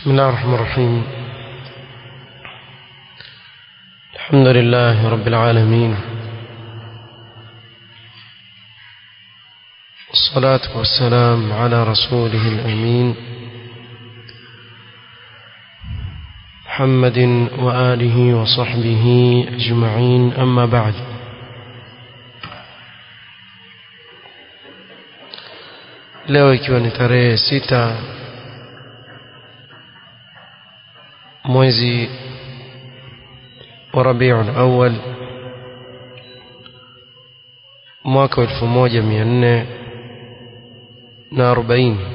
بسم الله الرحمن الرحيم الحمد لله رب العالمين والصلاة والسلام على رسوله الأمين محمد وآله وصحبه أجمعين أما بعد leo ikiwa ni tarehe sita mwezi wa rabiul awal mwaka wa elfu moja mia nne na arobaini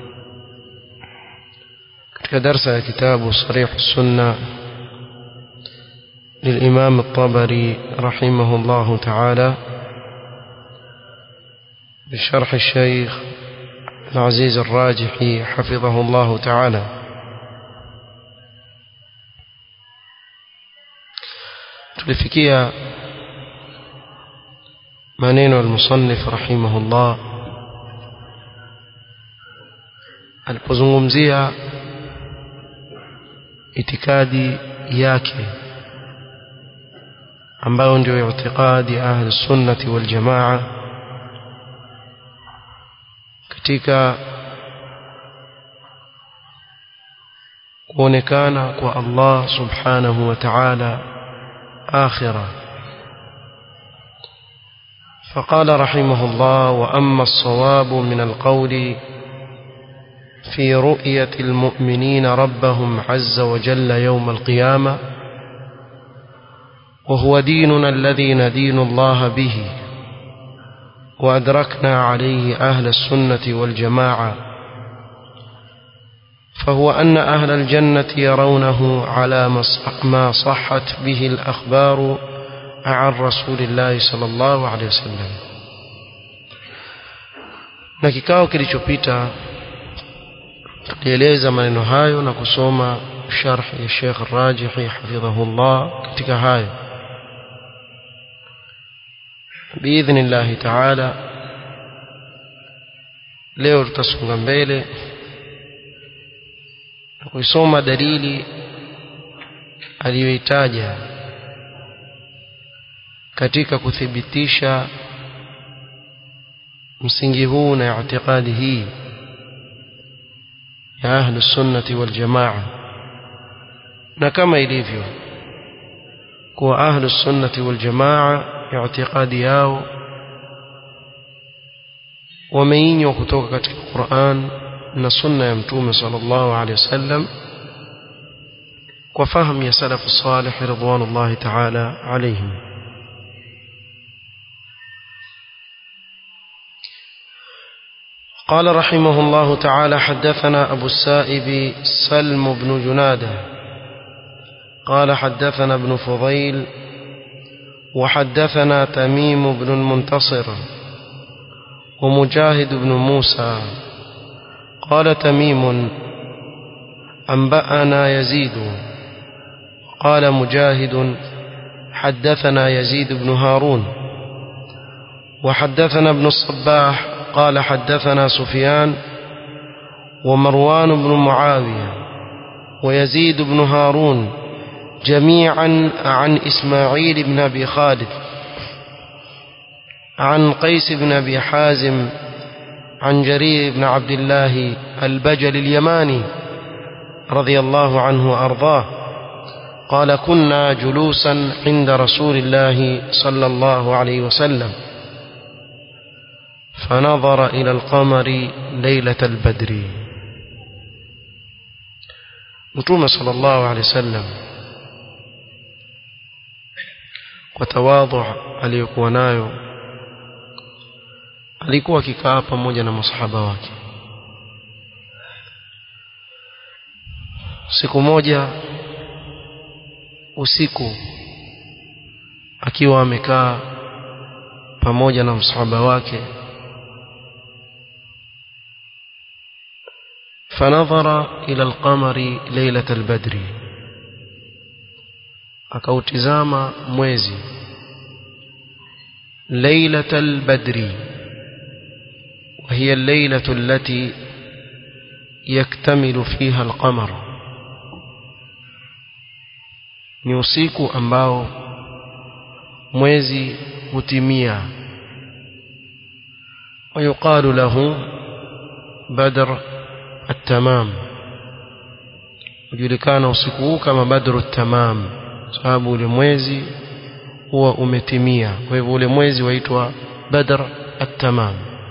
katika darsa ya kitabu sarih sunna للإمام الطبري رحمه الله تعالى بشرح الشيخ العزيز الراجحي حفظه الله تعالى tulifikia maneno almusannif rahimahullah alipozungumzia itikadi yake ambayo ndio itikadi ahli sunnati wal jamaa katika kuonekana kwa Allah subhanahu wa ta'ala آخرة فقال رحمه الله وأما الصواب من القول في رؤية المؤمنين ربهم عز وجل يوم القيامة وهو ديننا الذي ندين الله به وأدركنا عليه أهل السنة والجماعة فهو أن أهل الجنة يرونه على ما صحت به الأخبار عن رسول الله صلى الله عليه وسلم na kikao kilichopita tulieleza maneno hayo na kusoma sharh ya Sheikh Rajihi hafidhahullah katika hayo biidhnillah taala leo tutasonga mbele kuisoma dalili aliyoitaja katika kuthibitisha msingi huu na i'tiqadi hii ya ahlu sunnati wal jamaa na kama ilivyo kuwa ahlu sunnati wal jamaa i'tiqadi yao wameinywa kutoka katika Qur'an na sunna ya mtume sallallahu alaihi wasallam kwa fahamu ya salafu salih ridwanullahi ta'ala alaihim قال رحمه الله تعالى حدثنا أبو السائب سلم بن جنادة قال حدثنا ابن فضيل وحدثنا تميم بن المنتصر ومجاهد بن موسى قال تميم أنبأنا يزيد قال مجاهد حدثنا يزيد بن هارون وحدثنا ابن الصباح قال حدثنا سفيان ومروان بن معاوية ويزيد بن هارون جميعا عن إسماعيل بن أبي خالد عن قيس بن أبي حازم عن جرير بن عبد الله البجل اليماني رضي الله عنه وأرضاه قال كنا جلوسا عند رسول الله صلى الله عليه وسلم فنظر إلى القمر ليلة البدر متوم صلى الله عليه وسلم وتواضع aliyokuwa nayo alikuwa akikaa pamoja na masahaba wake siku moja usiku akiwa amekaa pamoja na msahaba wake فنظر إلى القمر ليلة البدر akautizama mwezi ليلة البدر وهي الليلة التي يكتمل فيها القمر ni usiku ambao mwezi hutimia ويقال له بدر التمام ujulikana usiku huu kama badru tamam sababu ule mwezi huwa umetimia kwa hivyo ule mwezi waitwa badr at-tamam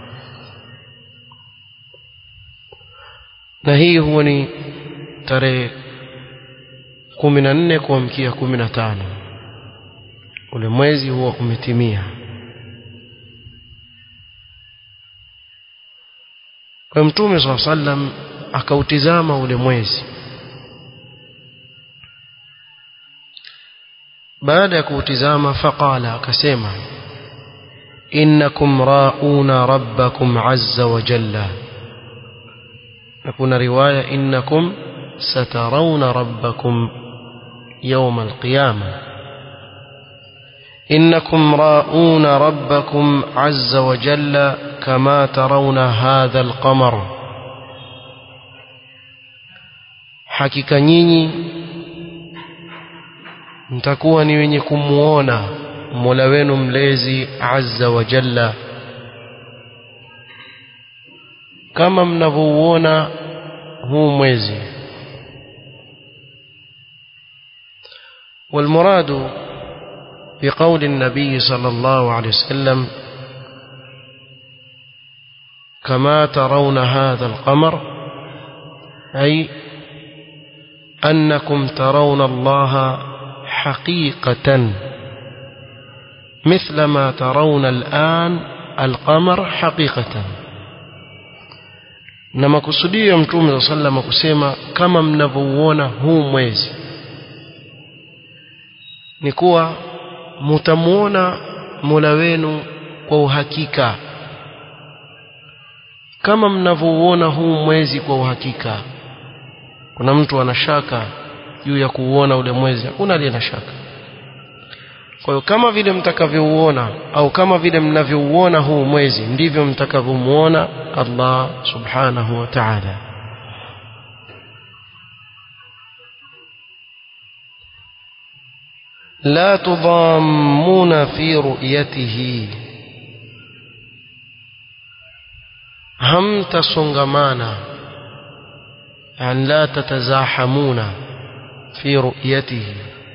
na hii huwa ni tarehe kumi na nne kuamkia kumi na tano ule mwezi huwa umetimia kwa mtume saa sallam akautizama ule mwezi baada ya kuutizama faqala akasema innakum rauna rabbakum azza wa jalla na kuna riwaya innakum satarawna rabbakum yawm alqiyama innakum rauna rabbakum azza wa jalla kama tarawna hadha alqamar hakika nyinyi mtakuwa ni wenye kumuona Mola wenu mlezi azza wa jalla kama mnavyouona huu mwezi والمراد بقول النبي صلى الله عليه وسلم كما ترون هذا القمر أي أنكم ترون الله حقيقة مثل ما ترون الآن القمر حقيقة na makusudio ya mtume saa salama kusema kama mnavyouona huu mwezi ni kuwa mutamuona mola wenu kwa uhakika kama mnavyouona huu mwezi kwa uhakika kuna mtu ana shaka juu ya kuuona ule mwezi hakuna aliye na shaka kwa hiyo kama vile mtakavyouona au kama vile mnavyouona huu mwezi ndivyo mtakavyomuona Allah subhanahu wa ta'ala لا تضامون في رؤيته هم تصنغمانا يعني لا تتزاحمون في رؤيته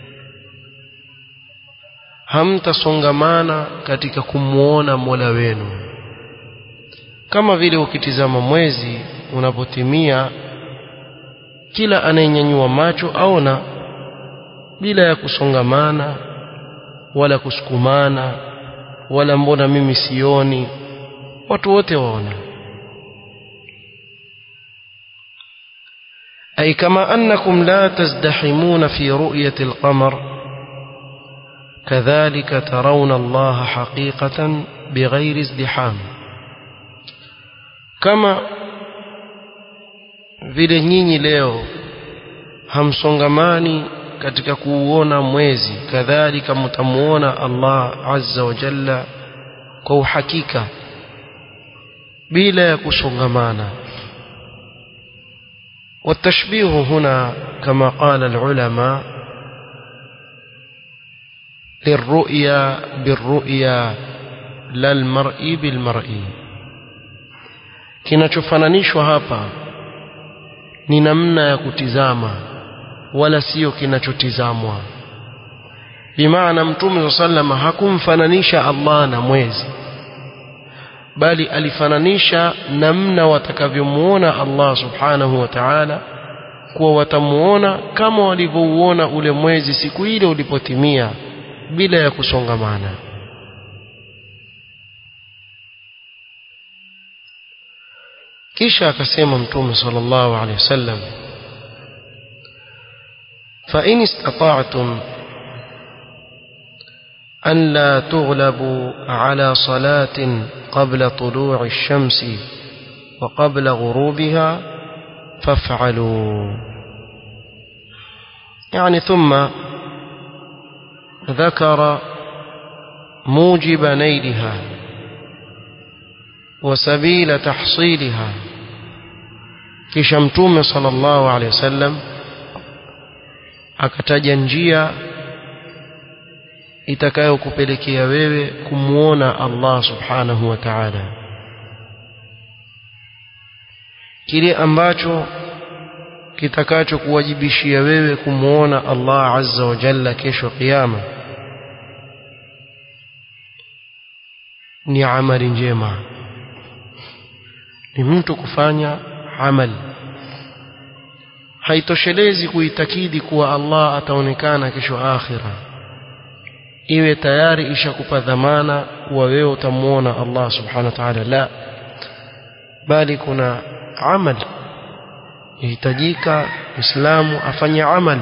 hamtasongamana katika kumwona Mola wenu kama vile ukitizama mwezi unapotimia kila anayenyanyua macho aona bila ya kusongamana wala kusukumana wala mbona mimi sioni watu wote waona أي كما أنكم لا تزدحمون في رؤية القمر كذلك ترون الله حقيقة بغير ازدحام كما vile nyinyi leo hamsongamani katika kuuona mwezi kadhalika mtamuona Allah azza wa jalla kwa uhakika bila ya kusongamana والتشبيه هنا كما قال العلماء للرؤيا بالرؤيا لا المرء بالمرء kinachofananishwa hapa ni namna ya kutizama wala sio kinachotizamwa bimaana mtume sallama hakumfananisha Allah na mwezi bali alifananisha namna watakavyomuona Allah subhanahu wa ta'ala kuwa watamuona kama walivyouona ule mwezi siku ile ulipotimia bila ya kusongamana kisha akasema mtume sallallahu alaihi wasallam fa in istata'tum أن لا تغلبوا على صلاة قبل طلوع الشمس وقبل غروبها فافعلوا يعني ثم ذكر موجب نيلها وسبيل تحصيلها kisha mtume sallallahu alaihi wasallam akataja njia itakayokupelekea wewe kumwona Allah subhanahu wa ta'ala kile ambacho kitakacho kuwajibishia wewe kumwona Allah azza wa jalla kesho kiyama ni amali njema ni mtu kufanya amali haitoshelezi kuitakidi kuwa Allah ataonekana kesho akhira iwe tayari ishakupa dhamana kuwa wewe utamuona Allah subhanahu wa ta'ala la bali kuna amali yahitajika Muislamu afanye amali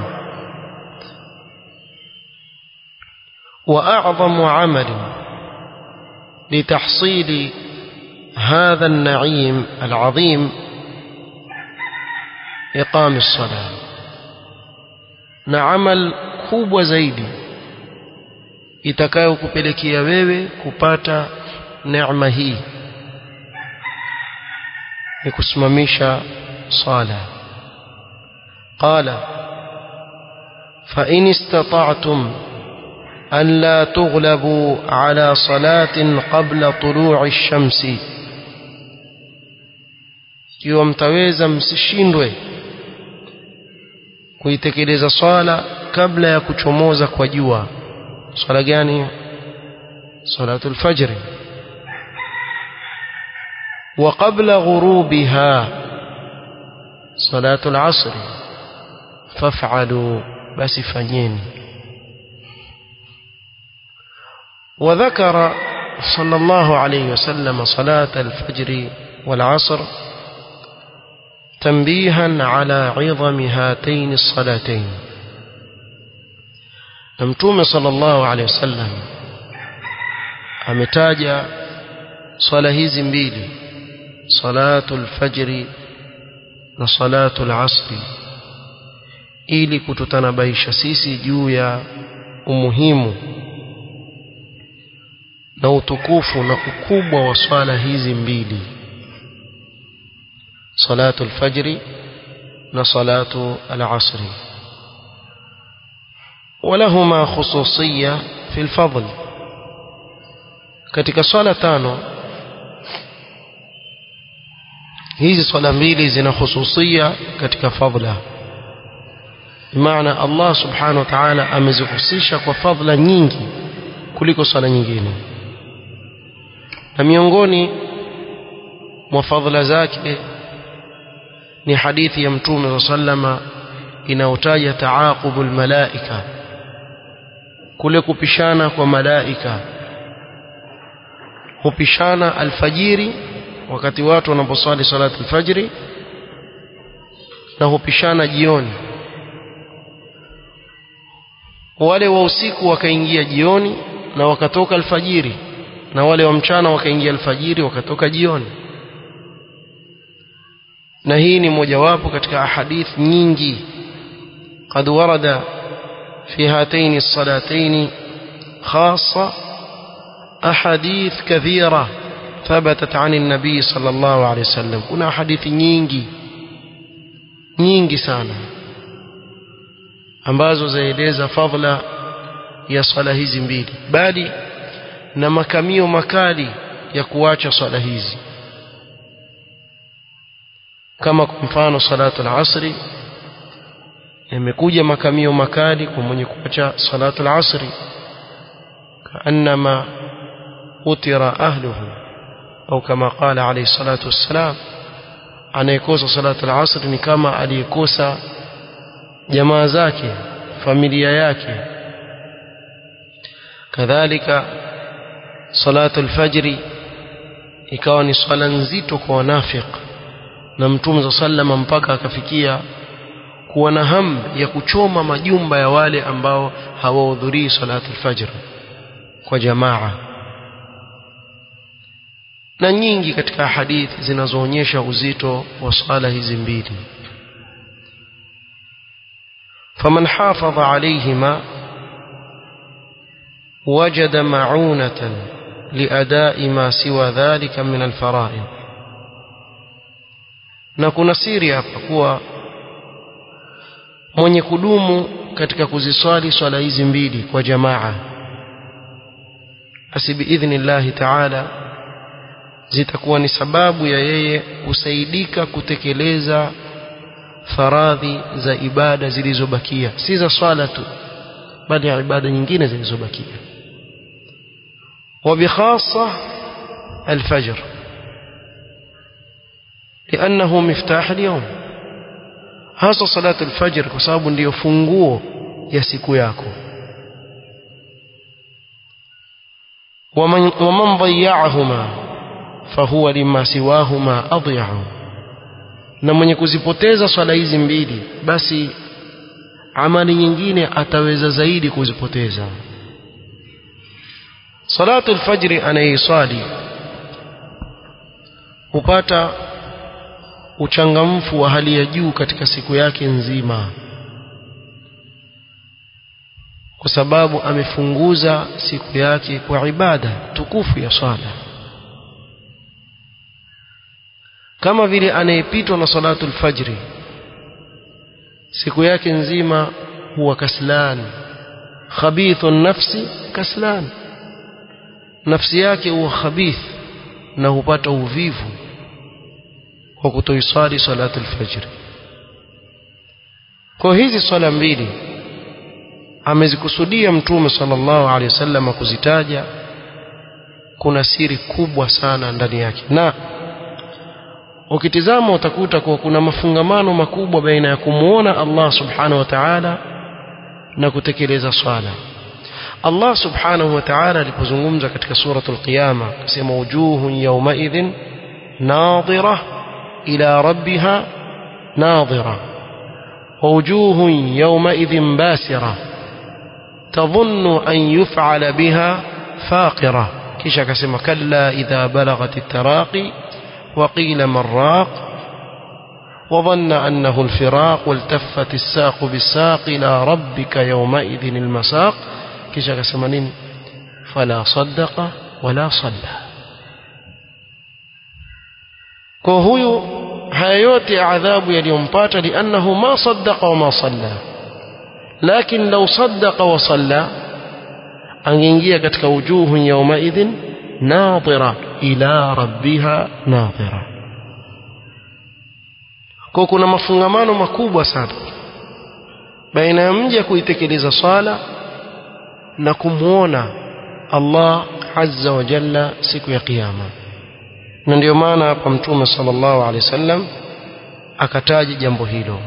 وأعظم عمل لتحصيل هذا النعيم العظيم إقام الصلاة نعمل kubwa zaidi itakayokupelekea wewe kupata neema hii ni kusimamisha sala qala fa in istata'tum an la tughlabu ala salatin qabla tulu'i ash-shamsi kiwa mtaweza msishindwe kuitekeleza swala kabla ya kuchomoza kwa jua swala gani salatul fajr wa qabla ghurubiha salatul asr faf'alu basi fanyeni وذكر صلى الله عليه وسلم صلاة الفجر والعصر تنبيها على عظم هاتين الصلاتين متوم صلى الله عليه وسلم ametaja swala hizi mbili salatu lfajri na salatu lasri ili kututanabaisha sisi juu ya umuhimu na utukufu na ukubwa wa swala hizi mbili salatu alfajri na salatu alasri ولهما خصوصية في الفضل katika swala tano hizi swala mbili zina khususia katika fadla maana Allah subhanahu wa ta'ala amezihusisha kwa fadla nyingi kuliko swala nyingine na miongoni mwa fadhila zake ni hadithi ya mtume sallama inayotaja taaqubul malaika kule kupishana kwa malaika hupishana alfajiri wakati watu wanaposwali salatu alfajiri na hupishana jioni wale wa usiku wakaingia jioni na wakatoka alfajiri na wale wa mchana wakaingia alfajiri wakatoka jioni na hii ni mojawapo katika ahadith nyingi قد ورد في هاتين الصلاتين خاصة أحاديث كثيرة ثبتت عن النبي صلى الله عليه وسلم كنا حديث nyingi nyingi sana ambazo zaeleza fadhila ya swala hizi mbili bali na makamio makali ya kuacha swala hizi kama kwa mfano salatu al-asri yamekuja makamio makali kwa mwenye kuacha salatu al-asri kaannama utira ahluhu au kama qala alayhi salatu wassalam anayekosa salatu al-asr ni kama aliyekosa jamaa zake familia yake kadhalika salatu al-fajri ikawa ni swala nzito kwa wanafiq na mtume sallama mpaka akafikia kuwa na hamu ya kuchoma majumba ya wale ambao hawahudhurii salatu al-fajr kwa jamaa na nyingi katika hadithi zinazoonyesha uzito wa swala hizi mbili faman hafadha alayhima wajada ma'unatan liadai ma siwa dhalika min alfaraid na kuna siri hapa kuwa mwenye kudumu katika kuziswali swala hizi mbili kwa jamaa basi biidhnillahi taala zitakuwa ni sababu ya yeye kusaidika kutekeleza faradhi za ibada zilizobakia si za swala tu bali ya ibada nyingine zilizobakia وبخاصة الفجر لأنه مفتاح اليوم hasa salatu alfajr kwa sababu ndiyo funguo ya siku yako waman waman dhayya'ahuma fahuwa lima siwahuma adhi'u na mwenye kuzipoteza swala hizi mbili basi amali nyingine ataweza zaidi kuzipoteza salatu alfajr anaisali hupata uchangamfu wa hali ya juu katika siku yake nzima kwa sababu amefunguza siku yake kwa ibada tukufu ya swala kama vile anayepitwa na salatu alfajri siku yake nzima huwa kaslan khabithu nafsi kaslan nafsi yake huwa khabith na hupata uvivu kwa kutoiswali salatu alfajr kwa hizi swala mbili amezikusudia mtume sallallahu alaihi wasallam kuzitaja kuna siri kubwa sana ndani yake na ukitizama utakuta kuwa kuna mafungamano makubwa baina ya kumuona Allah subhanahu wa ta'ala na kutekeleza swala Allah subhanahu wa ta'ala alipozungumza katika suratul qiyama akasema wujuhun yawma idhin nadhirah إلى ربها ناظرة ووجوه يومئذ باسرة تظن أن يفعل بها فاقرة كيش كسم كلا إذا بلغت التراقي وقيل من راق وظن أنه الفراق والتفت الساق بالساق إلى ربك يومئذ المساق كيش كسم فلا صدق ولا صلى kwa huyu haya yote ya adhabu yaliyompata liannahu ma saddaqa wama salla lakin law saddaqa wa salla angeingia katika wujuhun yawmaidhin nadhira ila rabbiha nadhira kwa kuna mafungamano makubwa sana baina ya mja kuitekeleza swala na kumwona Allah azza wa jalla siku ya kiyama na ndio maana hapa mtume sallallahu alaihi wasallam akataja jambo hilo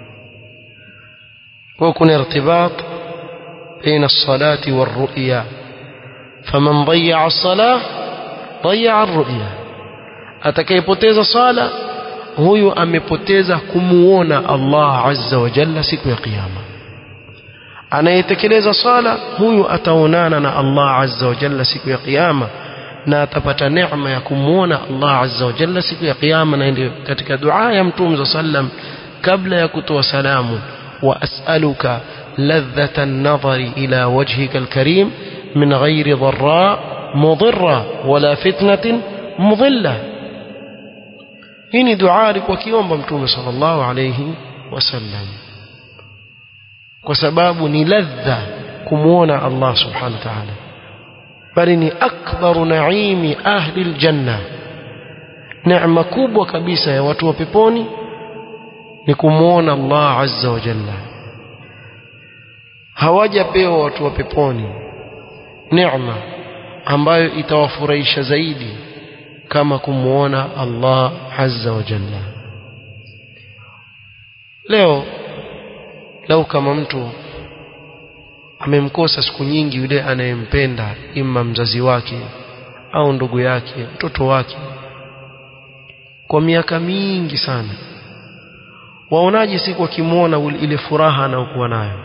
kwa kuna irtibat baina as-salati war-ru'ya faman dayya'a as-salah dayya'a ar-ru'ya atakayepoteza sala huyu amepoteza kumuona Allah azza wa jalla siku ya kiyama anayetekeleza sala huyu ataonana na Allah azza wa jalla siku ya kiyama na atapata neema ya kumwona Allah azza wa jalla siku ya kiyama na ndio katika dua ya mtume sallam kabla ya kutoa salamu wa as'aluka ladhata an-nadhari ila wajhika al-karim min ghairi dharra mudhirra wala fitnatin mudhilla hii ni dua alikuwa kiomba mtume sallallahu alayhi wasallam kwa sababu ni ladha kumwona Allah subhanahu wa ta'ala bali ni akbaru naimi ahli aljanna neema kubwa kabisa ya watu wa peponi ni kumwona Allah azza wa jalla hawajapewa watu wa peponi neema ambayo itawafurahisha zaidi kama kumwona Allah azza wa jalla leo lau kama mtu amemkosa siku nyingi yule anayempenda ima mzazi wake au ndugu yake mtoto wake kwa miaka mingi sana waonaje siku akimwona ile furaha anayokuwa nayo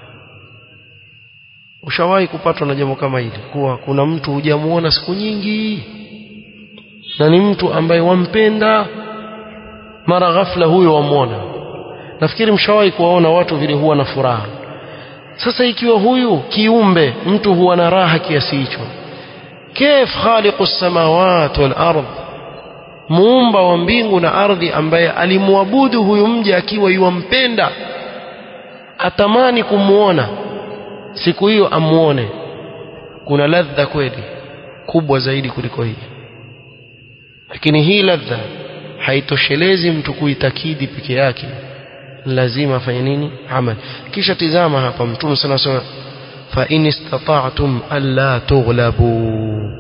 ushawahi kupatwa na jambo kama hili kuwa kuna mtu hujamuona siku nyingi na ni mtu ambaye wampenda mara ghafla huyo wamwona nafikiri mshawahi kuwaona watu vile huwa na furaha sasa ikiwa huyu kiumbe mtu huwa na raha kiasi hicho كيف خالق السماوات والأرض muumba wa mbingu na ardhi ambaye alimwabudu huyu mja akiwa yuwampenda atamani kumwona siku hiyo amuone kuna ladha kweli kubwa zaidi kuliko hii lakini hii ladha haitoshelezi mtu kuitakidi peke yake lazima afanye nini amal kisha tizama hapa mtume sana sana fa in istata'tum alla tughlabu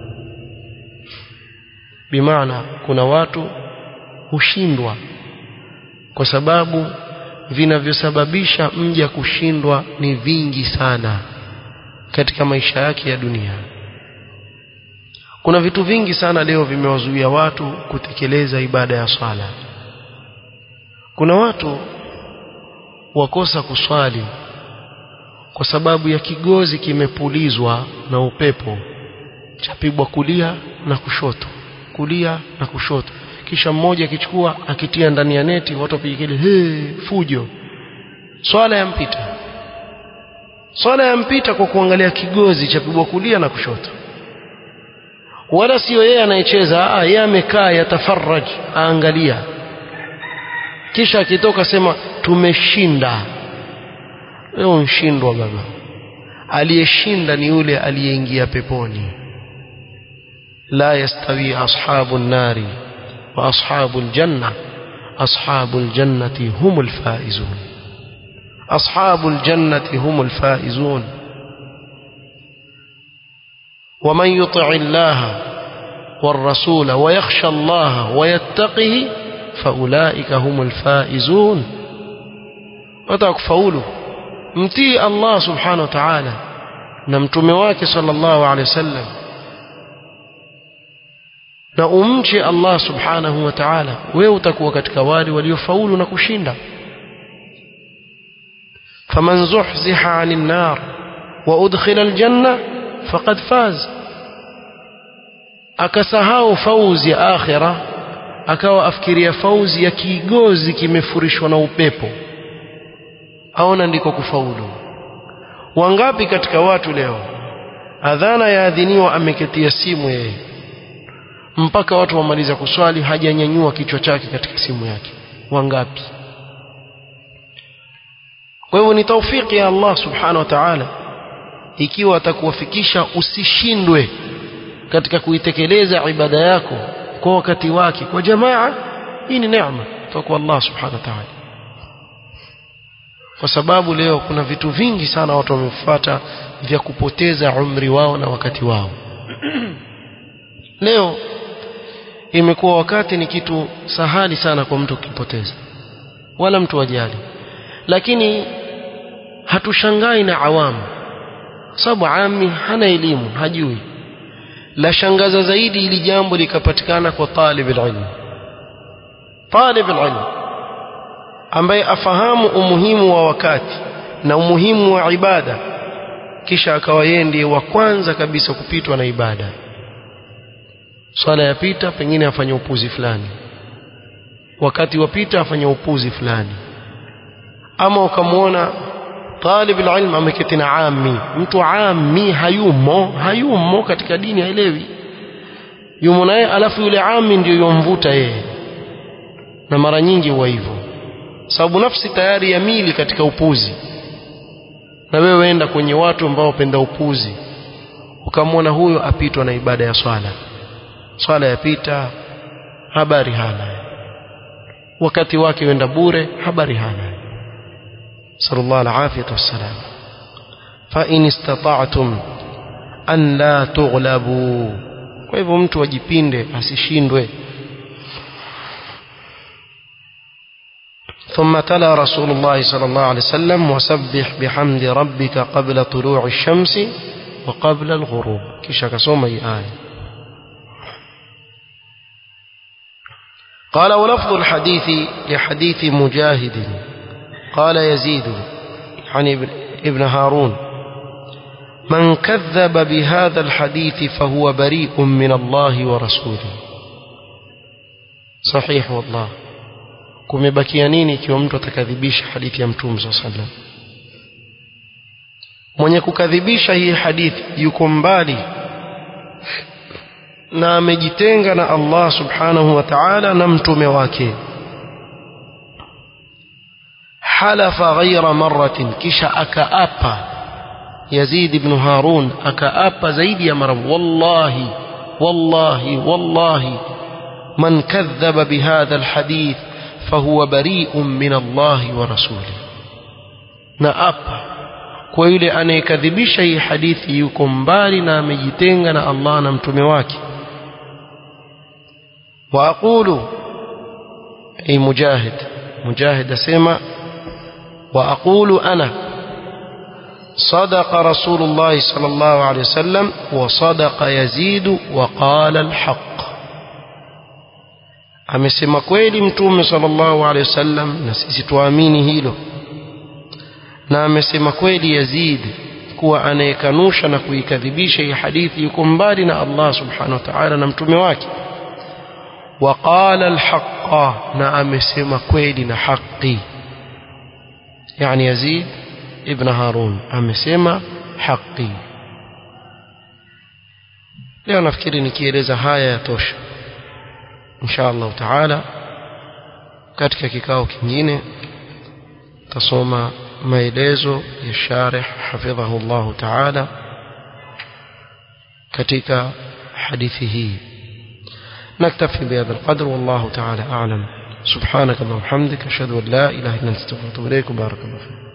bimaana kuna watu hushindwa kwa sababu vinavyosababisha mja kushindwa ni vingi sana katika maisha yake ya dunia kuna vitu vingi sana leo vimewazuia watu kutekeleza ibada ya swala kuna watu wakosa kuswali kwa sababu ya kigozi kimepulizwa na upepo chapigwa kulia na kushoto kulia na kushoto kisha mmoja akichukua akitia ndani ya neti watu wapiga kelele hey, fujo swala yampita swala yampita kwa kuangalia kigozi chapigwa kulia na kushoto wala sio yeye anayecheza ah yeye amekaa yatafarraj aangalia kisha akitoka sema tumeshinda leo nshindwa baba aliyeshinda ni yule aliyeingia peponi la yastawi ashabu nari wa ashabu aljanna ashabu aljannati humul faizun ashabu aljannati humul faizun ومن يطع الله والرسول ويخشى الله ويتقه فأولئك هم الفائزون وتكفولوا متي الله سبحانه وتعالى نمتم wake صلى الله عليه وسلم na umche Allah subhanahu wa ta'ala wewe utakuwa katika wale waliofaulu na kushinda faman zuhziha 'anil nar wa udkhila aljanna faqad faz akasahau fauzi ya akhira akawa afikiria fauzi ya kigozi kimefurishwa na upepo aona ndiko kufaulu wangapi katika watu leo adhana yaadhiniwa ameketia simu yeye mpaka watu wamaliza kuswali hajanyanyua kichwa chake katika simu yake wangapi kwa hivyo ni taufiki ya Allah subhanahu wa ta'ala ikiwa atakuwafikisha usishindwe katika kuitekeleza ibada yako kwa wakati wake kwa jamaa hii ni neema kutoka kwa Allah subhanahu wa ta'ala kwa sababu leo kuna vitu vingi sana watu wamefuata vya kupoteza umri wao na wakati wao leo imekuwa wakati ni kitu sahali sana kwa mtu kukipoteza wala mtu ajali lakini hatushangai na awamu sababu ami hana elimu hajui la shangaza zaidi ili jambo likapatikana kwa talib ilmu talib ilmu ambaye afahamu umuhimu wa wakati na umuhimu wa ibada kisha akawa yeye ndiye wa kwanza kabisa kupitwa na ibada swala yapita pengine afanye upuzi fulani wakati wapita afanye upuzi fulani ama ukamwona talib alilm ameketi na ami mtu ami hayumo hayumo katika dini haelewi yumo naye alafu yule ami ndio yomvuta yeye na mara nyingi huwa hivyo sababu nafsi tayari yamili katika upuzi na wewe wenda kwenye watu ambao wapenda upuzi ukamwona huyo apitwa na ibada ya swala swala yapita habari hana wakati wake wenda bure habari hana sallallahu alafiyatu wassalam fa in istata'tum an la tughlabu kwa hivyo mtu ajipinde asishindwe ثم تلا رسول الله صلى الله عليه وسلم وسبح بحمد ربك قبل طلوع الشمس وقبل الغروب كيش كسوم أي آية قال ولفظ الحديث لحديث مجاهد قال يزيد يعني ابن هارون من كذب بهذا الحديث فهو بريء من الله ورسوله صحيح والله kumebakia nini ikiwa mtu atakadhibisha hadithi ya mtume saa sallam mwenye kukadhibisha hii hadithi yuko mbali na amejitenga na Allah subhanahu wa ta'ala na mtume wake halafa ghaira marratin kisha akaapa Yazid ibn Harun akaapa zaidi ya mara wallahi wallahi wallahi man kadhaba bihadha alhadith fahuwa bari'un min Allah wa rasulih na apa kwa yule anayekadhibisha hii hadithi yuko mbali na amejitenga na Allah na mtume wake wa aqulu ay mujahid mujahid asema wa aqulu ana صدق رسول الله صلى الله عليه وسلم وصدق يزيد وقال الحق amesema kweli mtume sallallahu alaihi wasallam na sisi tuamini hilo na amesema kweli Yazid kuwa anayekanusha na kuikadhibisha hii hadithi yuko mbali na Allah subhanahu wa ta'ala na mtume wake waqala alhaqa na amesema kweli na haki yani Yazid ibn Harun amesema haki leo nafikiri nikieleza haya yatosha insha Allah taala katika kikao kingine tasoma maelezo ya sharih hafidhahu Allah taala katika hadithi hii نكتفي بهذا القدر والله تعالى أعلم سبحانك اللهم وبحمدك أشهد أن لا إله إلا أنت استغفرك وأتوب إليك بارك الله فيك